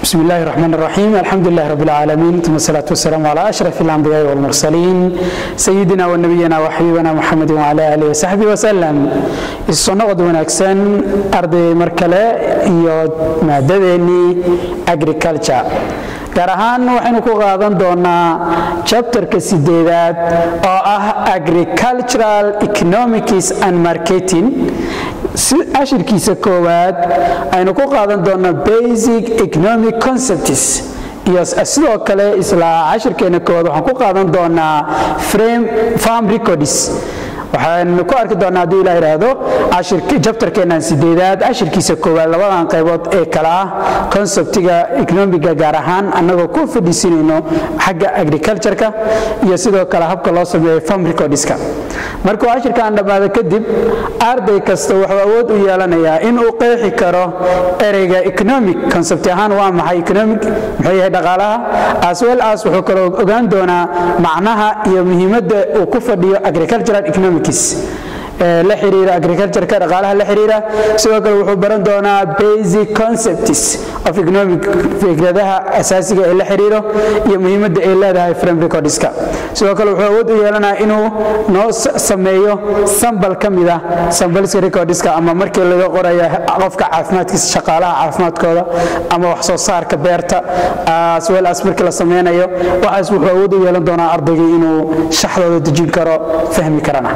بسم الله الرحمن الرحيم الحمد لله رب العالمين ثم الصلاة والسلام على أشرف الأنبياء والمرسلين سيدنا ونبينا وحبيبنا محمد وعلى آله وصحبه وسلم الصنقد ونكسن أرض مركلة iyo maadadeennii agriculture gaar ahaan waxaynu ku qaadan doonaa chapterka sideedaad oo ah agricultural economics and marketing ashirkiisa koowaad aynu ku qaadan doonaa basic economic concepts iyo sidoo kale isla cashirkeena koowaad waxaan ku qaadan doonaa farm records waxaanu ku arki doonaa hadduu ilaa idhaahdo jabtarkeennan sideedaad ashirkiisa koowaad labadan qaybood ee kale ah konseptiga economiga gaar ahaan annagoo ku fadhiisinayno xagga agricultureka iyo sidoo kale habka loo sameeyo farm recordska markuu ashirkaan dhammaado kadib arday kasta wuxuu awood u yeelanayaa inuu qeexi karo ereyga economic concept ahaan waa maxay economic muxuu yahay dhaqaalaha as well as wuxuu kaloo ogaan doonaa macnaha iyo muhiimadda uu ku fadhiyo agricultural economic la xiriira agricultureka dhaqaalaha la xiriira sidoo kale wuxuu baran doonaa basic concepts of economic fikradaha asaasiga ee la xiriiro iyo muhiimadda ay leedahay frame recordska sidoo kale wuxuu awood u yeelanaya inuu noo sameeyo sambal ka mid ah sambalska recordska ama markii laga qoraya qofka caafimaadkiisa shaqaalaha caafimaadkooda ama wax soo saarka beerta as well as markii la sameynayo waxaas wuxuu awood u yeelan doonaa ardaygii inuu shaxdooda dejin karo fahmi karana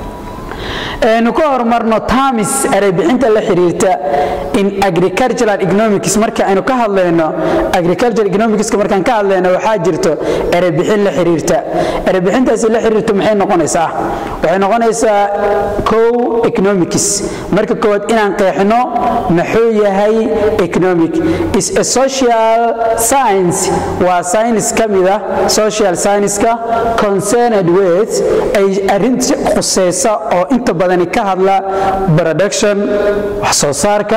aynu ka horumarno tamis ereybixinta la xiriirta in agricultural economics marka aynu ka hadlayno agricultural economicska markaan ka hadlayno waxaa jirto ereybixin la xiriirta ereybixintaasi la xiriirto maxay noqonaysaa waxay noqonaysaa kow economics marka koowaad inaan qeexno muxuu yahay economic is a social science waa science ka mid ah social science-ka concerned with ay arrinta khuseysa oo inta badani ka hadla production wax soo saarka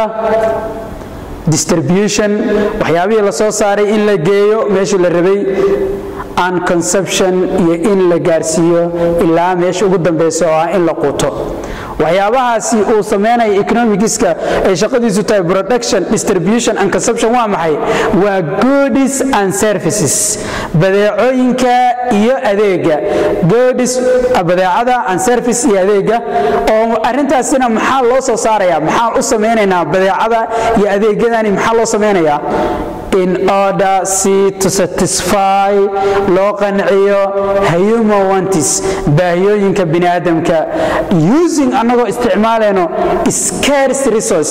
distribution waxyaabihii la soo saaray in la geeyo meeshii la rabay and conception iyo in la gaarsiiyo ilaa meesha ugu dambeysa oo ah in la quuto waxyaabahaasi uu sameynaya economicska ay shaqadiisu tahay production distribution and consumption waa maxay waa goodies and services badeecooyinka iyo adeega goodies badeecada and service iyo adeega oo arrintaasina maxaa loo soo saaraya maxaan u sameynaynaa badeecada iyo adeegyadani maxaa loo sameynayaa in order si to satisfy loo qanciyo human wantis baahiyooyinka bini aadamka using annagoo isticmaalayno scarce resource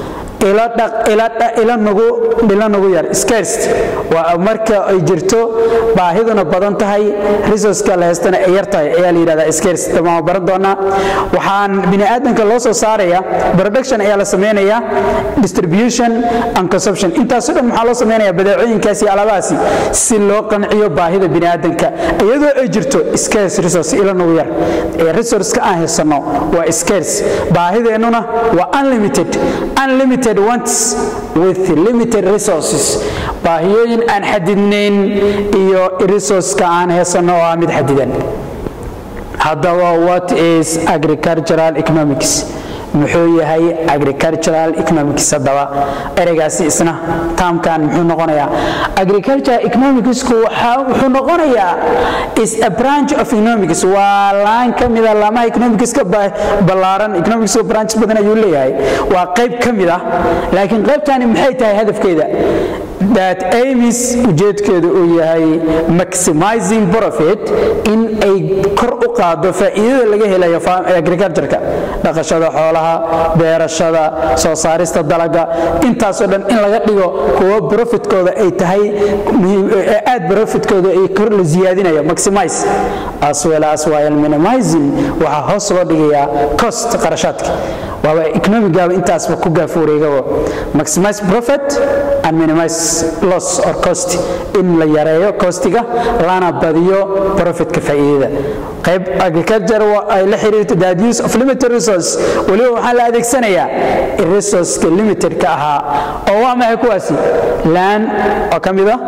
ila nagu yar scarce waa marka ay jirto baahiduna badan tahay resourceka la haystana ay yar tahay ayaa la yidhahdaa scarce dhammaan baran doonaa waxaan bini aadamka loo soo saaraya production ayaa la sameynaya distribution and consumption intaasoo dhan maxaa loo sameynaya badeecooyinkaasi iyo alaabahaasi si loo qanciyo baahida bini aadamka iyadoo ay jirto scarce resource ila nagu yar ee resourceka aan haysanno waa scarce baahideennuna waa unlimited unlimited wants with limited resources baahiyooyin aan xadidnayn iyo resourceka aan haysanno oo ah mid xadidan haddaba what is agricultural economics muxuu yahay agricultural economics haddaba ereygaasi isna taamkan muxuu noqonayaa agricultural economicsku wuxuu noqonayaa is a branch of economics waa laan ka mida laamaha economicska ballaaran economics branch badan ayuu leeyahay waa qayb ka mid ah laakiin qaybtani maxay tahay hadafkeeda that amis ujeedkeedu uu yahay maximizing profit in ay kor u qaado faa'iidada laga helayo agricultureka dhaqashada xoolaha beerashada soo saarista dalaga intaasoo dhan in laga dhigo kuwo profitkooda ay tahay aad profitkooda ay kor la ziyaadinayo maximize as well as while minimizing waxaa hoos loo dhigayaa cost qarashaadka waaba economigaaba intaasba ku gaafuureegabo maximize profit and minimize loss or cost in la yareeyo costiga lana badiyo profitka faa'iidada qayb agriculture ay la xiriirto that use of limited resource weliba waxaa la adeegsanayaa resourceka limitedka ahaa oo waa maxay kuwaasi land oo ka mid ah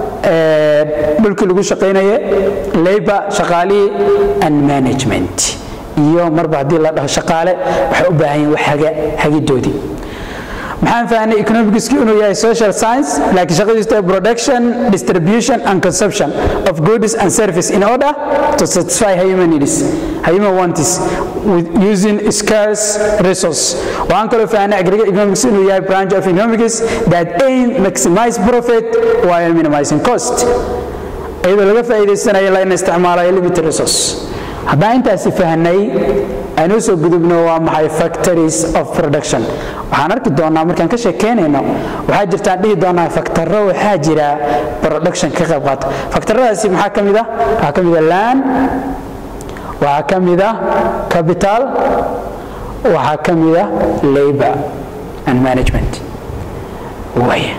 dhulkii lagu shaqaynaye labor shaqaalihii and management iyo marba haddii la dhaho shaqaale waxay u baahan yihin wax hagidoodii maxaan fahnay economicsku inuu yahay social science laakiin shaqadiisu tahay production distribution and consumption of goods and service in order to satisfy human needs human wants with using scarce resource waxaan kaloo fahnay aggregate economics inuu yahay branch of economics that aim maximize profit while minimizing cost iyadoo laga faa'iidaysanayo la in isticmaalayo limited resource haddaan intaasi fahnay aynu soo gudubno waa maxay factories of production waxaan arki doonaa markaan ka sheekeynayno waxaa jirtaan dhihi doonaa faktarro waxaa jira production ka qayb qaata faktarradaasi maxaa ka mid ah waxaa ka mid ah land waxaa ka mid ah capital waxaa ka mid ah labor and management waaya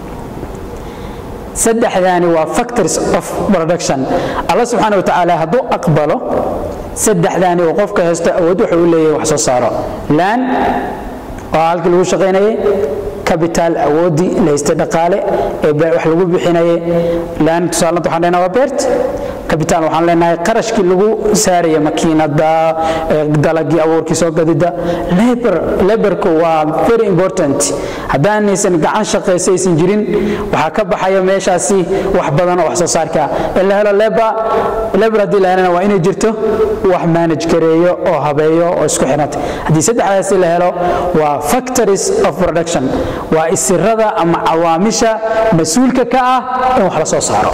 saddexdaani waa factories of production allah subxaana wa tacaala hadduu aqbalo saddexdaani uu qofka haysto awood wuxuu u leeyahay wax soo saaro laan oo halkii lagu shaqaynayay capital awooddii la haystay dhaqaale ee wax lagu bixinayay laan tusaalanta waxaan leenahay waa beert capital waxaan leenahay qarashkii lagu saaraya makiinada dalagii abuurkii soo gadida labor laborku waa very important haddaanaysan gacan shaqaysa aysan jirin waxaa ka baxaya meeshaasi wax badan oo wax soo saarka in la helo labor labor haddii la helana waa inay jirto wax manage gareeyo oo habeeyo oo isku xiranta haddii saddexdaasi la helo waa factories of production waa isirada ama cawaamisha mas-uulka ka ah in wax la soo saaro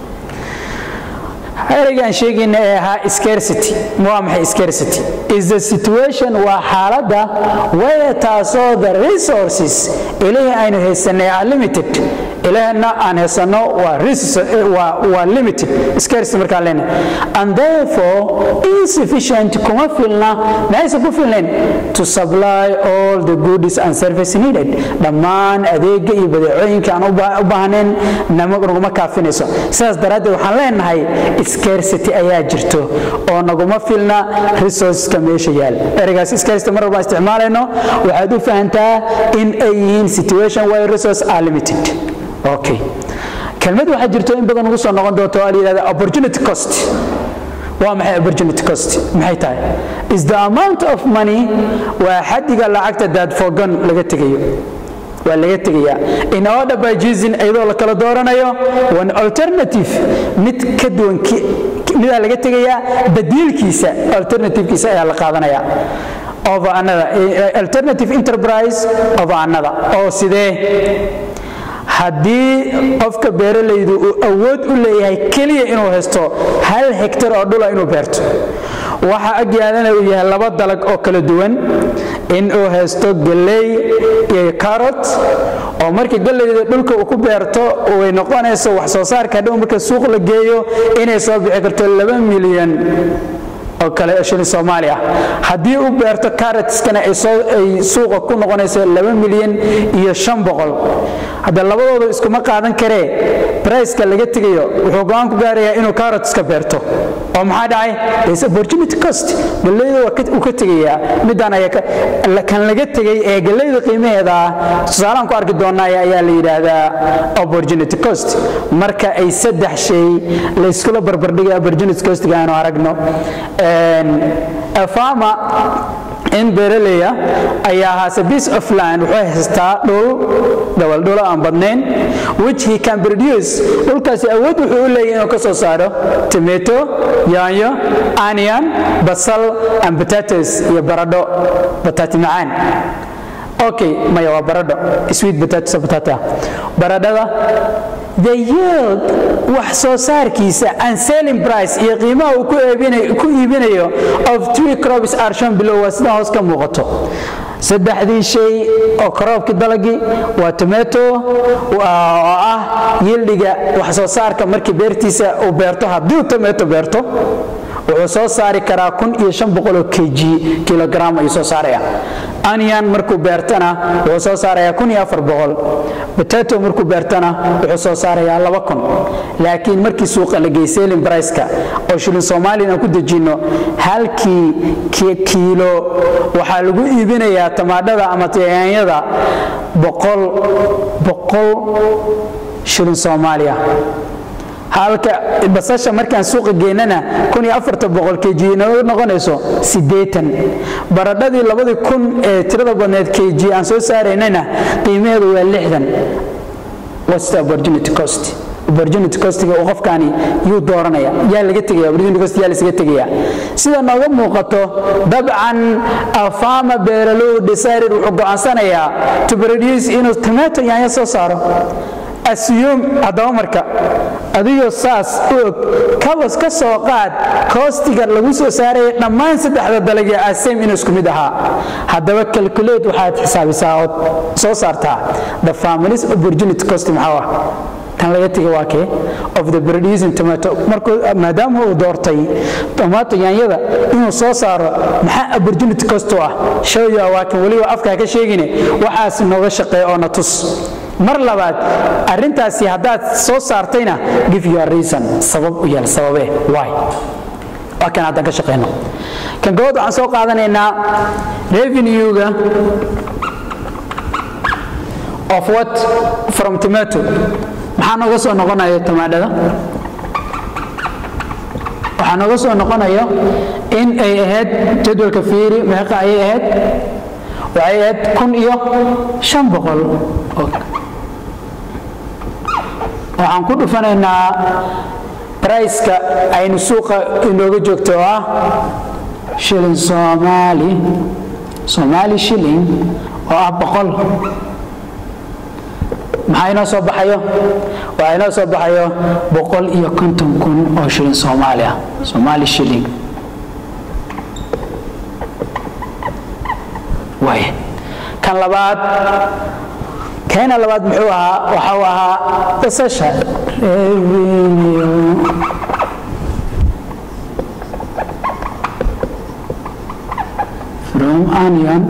ereygaan sheegayna ee ahaa scarcity waa maxay scarcity is the situation waa xaaladda waya taasoo the resources ilihii aynu haysanay are limited ilahna aan haysanno waa waa limited scarcity markaan leenahay and therefore insufficient kuma filna maxayse ku filnayn to supply all the goods and service needed dhammaan adeega iyo badeecooyinka aan u baahnayn naguma kaafinayso sidaas daraaddeed waxaan leenahay scarcity ayaa jirto oo naguma filna resourceska meesha yaal ereygaas scarcity mar walbaan isticmaalayno waxaad u fahantaa in ay yihiin situation where resource are limited okay kelmad waxaa jirto in badan ugu soo noqon doonto waa la yidhahda opportunity cost waa maxay opportunity cost maxay tahay is the amount of money waa xadiga lacagta daad fogan laga tegayo waa laga tegayaa in order by using iyadoo la kala dooranayo one alternative mid ka duwan midaa laga tegayaa badiilkiisa alternativekiisa ayaa la qaadanaya over another alternative enterprise over another oo sidee haddii qofka beeralaydu uu awood u leeyahay keliya inuu haysto hal hektar oo dhula inuu beerto waxa agyaadana uu yahay laba dalag oo kala duwan in uu haysto galley iyo carot oo markii gallayda dhulka uu ku beerto way noqonayso wax soo saarka hadhow marka suuq la geeyo inay soo bixi karto laba milyan oo kale shilin soomaali ah haddii u beerto carotskana ay suuqa ku noqonayso laba milyan iyo shan boqol hadda labadooda iskuma qaadan karee briceka laga tegayo wuxuu go-aan ku gaarayaa inuu carotska beerto oo maxaa dhacay is opportunity cost gallayda uu ka tegayaa midaan ayaa kan laga tegay ee gallayda qiimaheeda ah tusaalaan ku arki doonaa ayaa la yidhaahdaa opportunity cost marka ay saddex shay layskula barbardhigay opportunity costga aanu aragno fama in beeraleya ayaa haase piece of land wuxuu haystaa dhul gabaldhulo aan badnayn which he can produce dhulkaasi awood wuxuu u leeyahay inuu ka soo saaro tomato yaanyo onion basal and potatoes iyo baradho bataati macaan okay maya waa baradho sweet potatoes potato baradhada the yield wax soo saarkiisa and selling price iyo qiimaha uu ku iibinayo of three crops are shown below waa sida hoos ka muuqato saddexdii shay oo karoobkii dalagii waa tomato oo ah yildiga wax soo saarka markii beertiisa uu beerto haddii uu tomato beerto wuxuu soo saari karaa kun iyo shan boqoloo kg kilogram ayuu soo saaraya aniyan markuu beertana wuxuu soo saarayaa kun iyo afar boqol potato markuu beertana wuxuu soo saarayaa laba kun laakiin markii suuqa la geey selling priceka oo shilin soomaaliyan aan ku dejinno halkii kiilo waxaa lagu iibinayaa tamaadhada ama yaanyada boqol boqol shilin soomaaliya halka basasha markaan suuqa geynana kg inoo noqonayso baradhadii labadii kun ee tirada badneed kg aan soo saaraynana qiimaheedu waa lixdan what's the opportunity cost opportunity costiga uu qofkaani yuu dooranaya yaa laga tegaya opportunity cost yaa lasaga tegaya sida nooga muuqato dabcan afama beeralow decided wuxuu go'aansanayaa to produce inuu tomato yaanyo soo saaro asiyum haddaba marka adigoo saas u og kabas ka soo qaad koostiga lagu soo saaraya dhammaan saddexda dalagee asem inuu isku mid ahaa haddaba calculate waxaad xisaabisaa ood soo saartaa the families opportunity cost maxaa ah tan laga tegay waa kee of the producing tomato markuu maadaama uu doortay tomato yaanyada inuu soo saaro maxaa opportunity cost u ah showya waa kan weliba afkaa ka sheegine waxaas nooga shaqeeya oo na tus mar labaad arintaasi haddaad soo saartayna give your reason sabab u yeel sababee why waa kan haddaan ka shaqeyno kan gobod waxaan soo qaadanaynaa revenue-ga of what from tomato maxaa nooga soo noqonaya tomaadhada waxaa nooga soo noqonayo in ay ahayd jadwalka fiiri meeqa ayay ahayd waxay ahayd kun iyo shan boqol waxaan ku dhufanaynaa briceka aynu suuqa inooga joogto oo ah shilin soomaali soomaali shilling oo ah boqol maxaa inoo soo baxayo waxaa inoo soo baxayo boqol iyo konton kun oo shilin soomaali ah soomaali shilling waay kan labaad keena labaad muxuu ahaa waxau ahaa basasha revenue from onion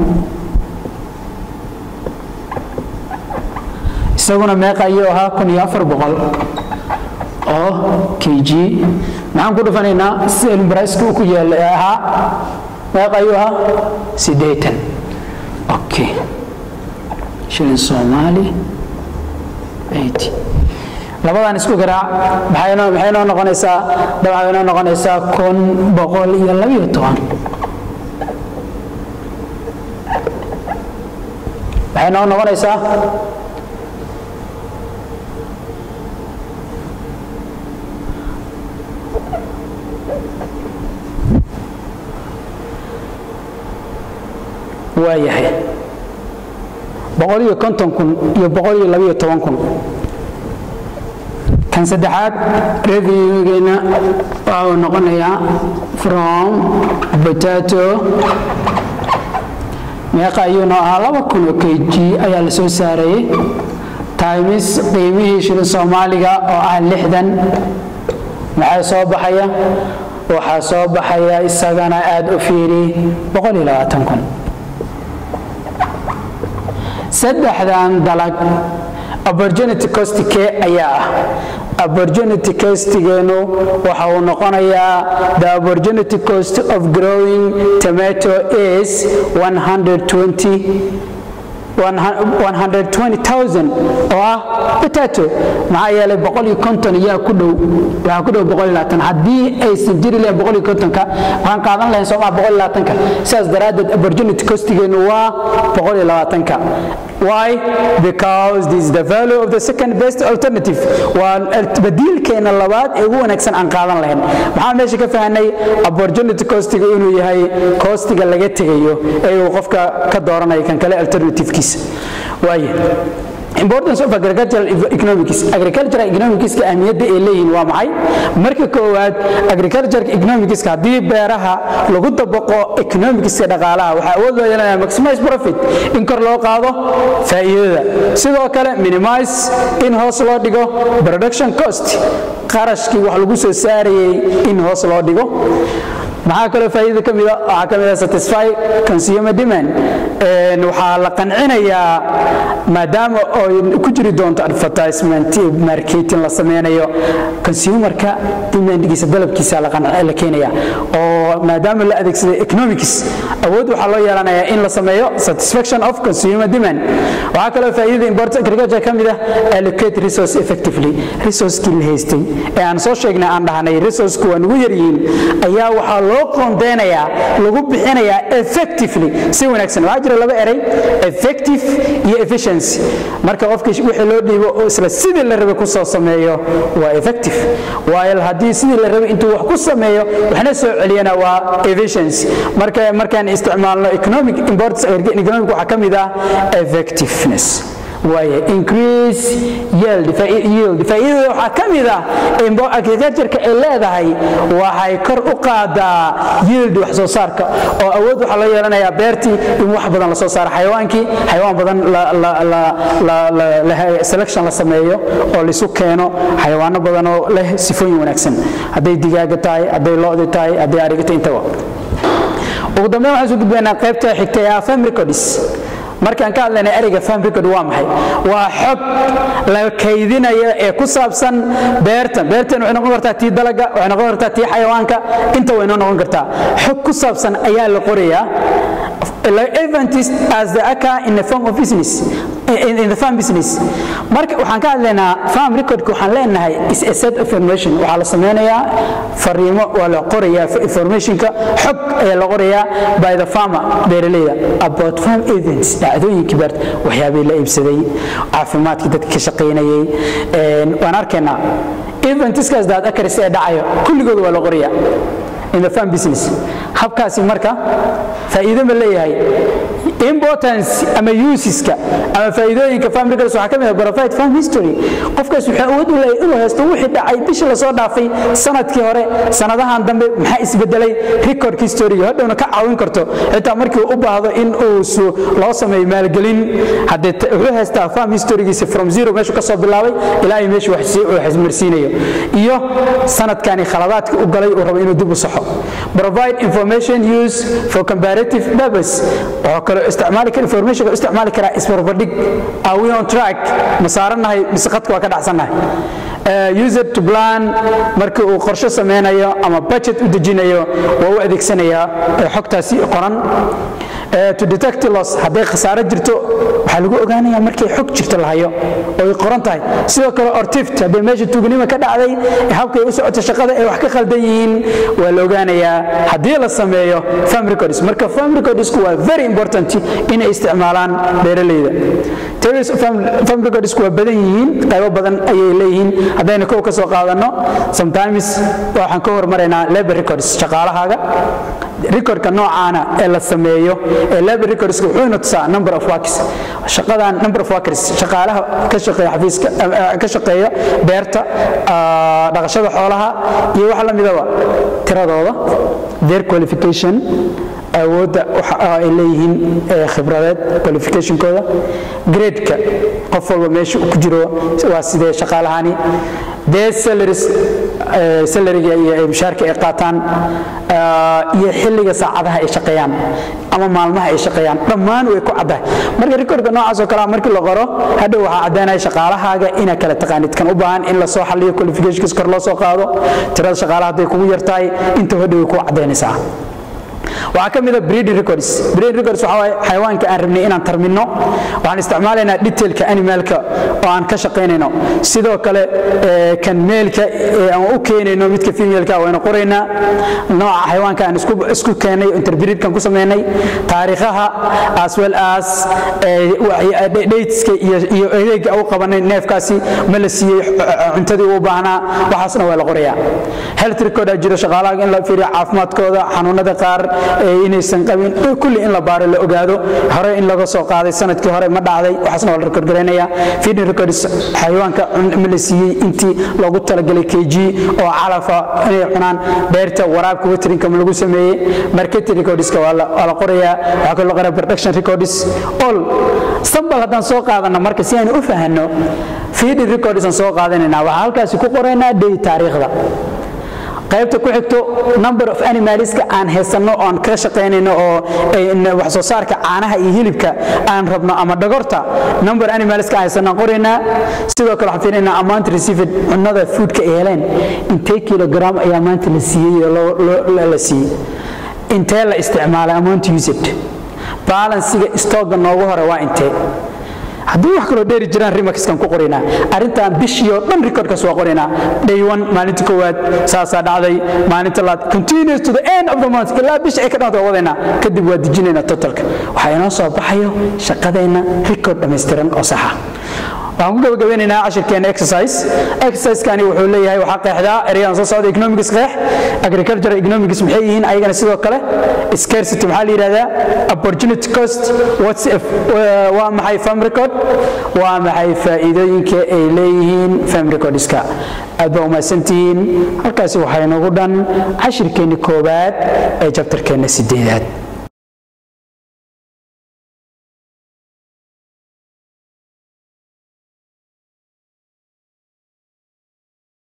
isaguna meeqa ayuu ahaa kun iyo afar boqol oo kg maxaan ku dhufanaynaa selbriceka uu ku yaala ee ahaa meeqa ayuu ahaa siddeetan okay shilin soomaali labadan isku garaac maxay noo noqonaysaa dabcan inoo noqonaysaa kun boqol iyo labiyo toban maxay noo noqonaysaa waa yahay boqol iyo konton kun iyo boqol iyo labiyo toban kun kan saddexaad revenue-geena waxa uu noqonayaa from potato meeqa ayuuna ahaa laba kun oo kg ayaa la soo saarayay times qiimihii shilin soomaaliga oo ah lixdan maxaa soo baxaya waxaa soo baxaya isagana aada u fiiri boqol iyo labaatan kun saddexdan dalag opportunity cost kee ayaa ah opportunity costigeenu waxa uu noqonayaa the opportunity cost of growing tomato is 120 120000 oo ah potato maxaa yeelay boqol iyo konton yaa ku dhow waxaa ku dhow boqol iyo labaatan haddii aysan jiri lahayn boqol iyo kontonka waxaan qaadan lahayn soo maa boqol iyo labaatanka sidaas daraaddeed opportunity costigeenu waa boqol iyo labaatanka why because this is the value of the second best alternative waa badiilkeena labaad ee ugu wanaagsan aan qaadan lahayn maxaa meesha ka fahanay opportunity costiga inuu yahay costiga laga tegayo ee uu qofka ka dooranayo kan kale alternativekiisa waaye importance of agricultural economics agricultural economics ka ahmiyadda ay leeyihiin waa maxay marka koowaad agricultural economics haddii beeraha lagu dabaqo economics dhaqaalaha waxaa awood loo yeelanaya maximize profit in kor loo qaado faa'iidada sidoo kale minimize in hoos loo dhigo production cost qarashkii wax lagu soo saarayay in hoos loo dhigo maxaa kaloo faa'iida ka mida waxaa ka mida satisfy consumer demand waxaa la qancinayaa maadaama ay ku jiri doonto advertisement marketing la sameynayo consumerka demandgiisa dalabkiisa la keenaya oo maadaama la adeegsaday economics awood waxaa loo yeelanayaa in la sameeyo satisfaction of consumer demand waxaa kaloo faa'iidada import agriculture ka mid ah allocate resource effectively resourcekii la haystay ee aan soo sheegnay aan dhahnay resourceku waa nugu yaryihiin ayaa waxaa loo qoondeynayaa lagu bixinayaa effectively si wanaagsan waxaa jira laba eray effective iyo efficiency marka qofkii wixii loo dhiibo oo isla sidii la rabay ku soo sameeyo waa effective waayo haddii sidii la rabay intuu wax ku sameeyo waxna soo celiyana waa efficiency marka markaan isticmaalno economic importance economic waxaa ka mid ah effectiveness waaye increase yield yield faa'iidada waxaa ka mid ah agricultureka ay leedahay waxay kor u qaadaa yield wax soo saarka oo awood waxaa loo yeelanayaa beertii in wax badan la soo saaro xayawaankii xayawaan badan selection la sameeyo oo laisu keeno xayawaano badan oo leh sifooyin wanaagsan hadday digaaga tahay hadday lo'di tahay hadday arigata intaba ugu dambeyn waxaan soo gudbaynaa qaybta xigta ee afam records markaan ka hadlaynay ereyga farm record waa maxay waa xog la kaydinayo ee ku saabsan beertan beertan waxay noqon kartaa tii dalaga waxay noqon kartaa tii xayawaanka inta waynoo noqon kartaa xog ku saabsan ayaa la qorayaa events as the occur in the form of business in, in the farm business marka waxaan ka hadlaynaa farm recordka waxaan leenahay is a set of information waxaa la sameynayaa fariimo waa la qorayaa informationka xog ayaa la qorayaa by the farmer beeraleyda about farm events dhacdooyinkii beerta waxyaabihii la iibsaday caafimaadkii dadka ka shaqaynayay waan arkaynaa eventskaas daad akaris ee dhacayo kulligood waa la qorayaa in the farm business habkaasi marka faa'iido ma leeyahay importance ama useska ama faa'iidooyinka farm records waxaa ka mid ah provide farm history qofkaas wuxuu awood u leeyahay inuu haysto wixii dhacay bishii lasoo dhaafay sanadkii hore sanadahan dambe maxaa isbedelay record historyga hadhowna ka caawin karto xitaa markii uu u baahdo in uu loo sameeyo maalgelin haddee wuxuu haystaa farm historygiisa from zero meeshuu ka soo bilaabay ilaa ay meeshu wax marsiinayo iyo sanadkani khaladaadka u galay uu rabo inuu dib u saxo provide information use for comparative purpose wuxuu kaloo isticmaali kara information isticmaali karaa isbarbardhig are we on track ma saaranahay mise qadka waa ka dhacsannahay user to plan markii uu qorshe sameynayo ama budget u dejinayo waa u adeegsanayaa xogtaasi qoran to detect loss hadday khasaaro jirto waxaa lagu ogaanaya markay xog jirto la hayo oo ay qoran tahay sidoo kale ortift hadday meesha tuugnima ka dhacday habkay u socoto shaqada ay wax ka khaldan yihiin waa la ogaanayaa haddii la sameeyo farm records marka farm recordsku waa very important inay isticmaalaan beeraleyda theories of farm recordsku waa badan yihiin qaybo badan ayay leeyihiin haddaynu kow ka soo qaadanno sometimes waxaan ka hormaraynaa labor records shaqaalahaaga recordka noocaana ee la sameeyo ee labor recordska wuxuu ina tusaa number of workers shaqadan number of workers shaqaalaha ka shaqeeya xafiiska ka shaqeeya beerta dhaqashada xoolaha iyo waxa la midaba tiradooda their qualification awoodda ay leeyihiin khibradeed qualificationkooda gradeka qof walba meesha ku jiro waa sidee shaqaalahani dee salaries salariga iyo mushaarka ay qaataan iyo xilliga saacadaha ay shaqeeyaan ama maalmaha ay shaqeeyaan dhammaan way ku caddahay marka recordka noocaas oo kalea markii la qoro hadhow waxaa caddaynaya shaqaalahaaga inaa kala taqaanid kan u baahan in la soo xalliyo qualificationkiis kor loo soo qaado tirada shaqaalaha hadday kugu yartahay inta hadhow way ku caddaynaysaa waxaa ka mid a breeding records breeding records waxaa waaye xayawaanka aan rabnay inaan tarmino waxaan isticmaalaynaa detailka animalka oo aan ka shaqaynayno sidoo kale kan meelka aan u keenayno midka femaleka waynu qoraynaa nooca xayawaanka aan isku keenay interbreedkan ku samaynay taariikhaha as well as dateska iyo adeega u qabanay neefkaasi ma la siiyey cuntadii uu baahnaa waxaasna waa la qorayaa health record aa jiro shaqaalaha in la fiiriyo caafimaadkooda xanuunada qaar inaysan qabin kulli in la baaro la ogaado hore in laga soo qaaday sanadkii hore ma dhacday waxaasna waa la record garaynaya feeding records xayawaanka ma la siiyey intii loogu talagalay kg oo calafa inay cunaan beerta waraabka waterinka ma lagu sameeyey marketing recordska waa la qorayaa waxaa kaloo qoraa production records all sambal haddaan soo qaadano marka si aynu u fahanno feeding records aan soo qaadanayna waxaa halkaasi ku qoraynaa day taariikhda qaybta ku xigto number of animalska aan haysanno oon ka shaqaynayno oo wax soo saarka caanaha iyo hilibka aan rabno ama dhagorta number animalska aan haysanno aan qoraynaa sidoo kale waxaan fiirinaynaa amount received cunnada foodka ay heleen intee kilogram ayaa maanta la siiyey oo la siiyey intee la isticmaalay amount used balansiga stooga noogu hore waa intee haddii wax kaloo dheeri jiraan rimaxkan ku qoraynaa arrintan bishii oo dhan recordkaas waa qoraynaa day one maalinta koowaad saasaa dhacday maalinta labaad continuous to the end of the month ilaa bisha ay ka dhacdo waa wadaynaa kadib waa dejinaynaa totalka waxaa inoo soo baxayo shaqadeenna record dhammaystiran oo saxa waxaan ku gabagabeynaynaa cashirkeena exercise exerciseskani wuxuu leeyahay waxaa qeexdaa ereyaan soo socda economics qeex agricultural economics maxay yihiin ayagana sidoo kale scarcity maxaa la yidhahdaa opportunity cost what's if, waa maxay farm record waa maxay faa'iidooyinka ay leeyihiin farm recordska aad baa umahadsantihiin halkaasi waxaa inoogu dhan cashirkeenni koowaad ee jabtarkeenna sideedaad